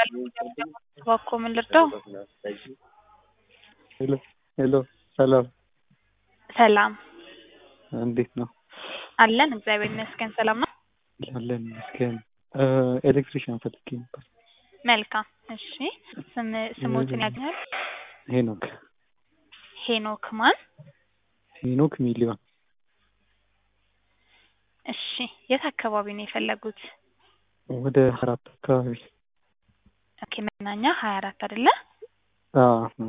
እባክዎ ምን ልርዳው? ሄሎ ሄሎ ሰላም ሰላም እንዴት ነው? አለን እግዚአብሔር ይመስገን ሰላም ነው። አለን ይመስገን። ኤሌክትሪሽያን ፈልጌ ነበር። መልካም እሺ። ስም ስሞትን ያገኛል? ሄኖክ ሄኖክ ማን? ሄኖክ ሚሊዮን እሺ የት አካባቢ ነው የፈለጉት? ወደ አራት አካባቢ ኦኬ መገናኛ ሀያ አራት አይደለ? አዎ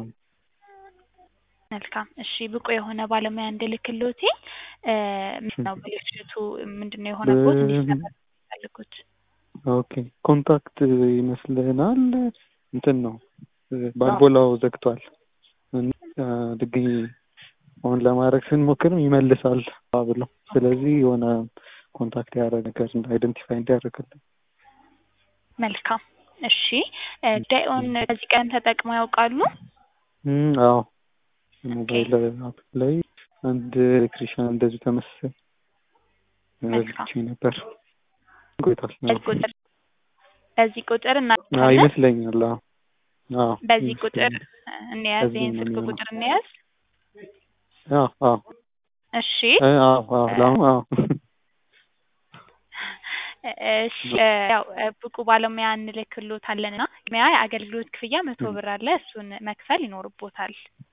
መልካም እሺ ብቁ የሆነ ባለሙያ እንድልክልዎት ምንድን ነው ብልሽቱ ምንድን ነው የሆነቦት እንዲሰራ የሚፈልጉት? ኦኬ ኮንታክት ይመስለናል እንትን ነው ባልቦላው ዘግቷል። ድጋሚ ኦን ለማድረግ ስንሞክርም ይመልሳል ብሎ ስለዚህ የሆነ ኮንታክት ያደረገ ነገር አይደንቲፋይ እንዲያደርግልን መልካም እሺ ዳይኦን ከዚህ ቀን ተጠቅመው ያውቃሉ? አዎ ሞባይል አፕ ላይ አንድ ኤሌክትሪሽያን እንደዚሁ ተመሳሳይ ረድቼ ነበር። ቆይቷል። በዚህ ቁጥር በዚህ ቁጥር አዎ እናውቃለን። ይመስለኛል። አዎ አዎ በዚህ ቁጥር እንያዝ፣ በዚህ ይህን ነው ስልክ የሚሆነው። ቁጥር እንያዝ። አዎ አዎ እሺ አዎ አዎ ለአሁኑ አዎ እሺ ያው ብቁ ባለሙያ እንልክሎታለን እና ቅድሚያ የአገልግሎት ክፍያ መቶ ብር አለ። እሱን መክፈል ይኖርቦታል።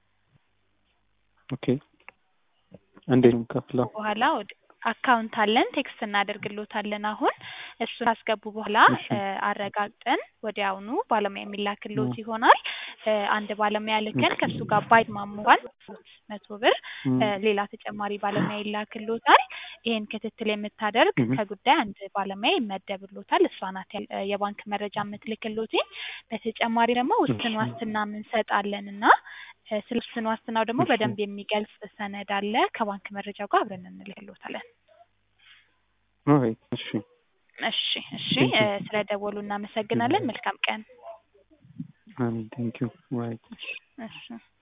ኦኬ እንዴት ነው የምከፍለው? በኋላ ወደ አካውንት አለን ቴክስት እናደርግሎታለን። አሁን እሱን ካስገቡ በኋላ እሺ። አረጋግጠን ወዲያውኑ ባለሙያ የሚላክሎት ይሆናል። አንድ ባለሙያ ልከን ከእሱ ጋር ባይስማሙ እንኳን መቶ ብር እም፣ ሌላ ተጨማሪ ባለሙያ ይላክሎታል። ይሄን ክትትል የምታደርግ እም፣ ከጉዳይ አንድ ባለሙያ ይመደብሎታል። እሷ ናት ያል- የባንክ መረጃ የምትልክሎት። በተጨማሪ ደግሞ ውስን እሺ። ዋስትና እንሰጣለን እና ስለ ውስን ዋስትናው ደግሞ እሺ። በደንብ የሚገልጽ ሰነድ አለ። ከባንክ መረጃው ጋር አብረን እንልክሎታለን። አይ እሺ እሺ እሺ ቴንክ ዩ ስለ ደወሉ እናመሰግናለን። መልካም ቀን። አሜን ቴንክ ዩ ባይ እሺ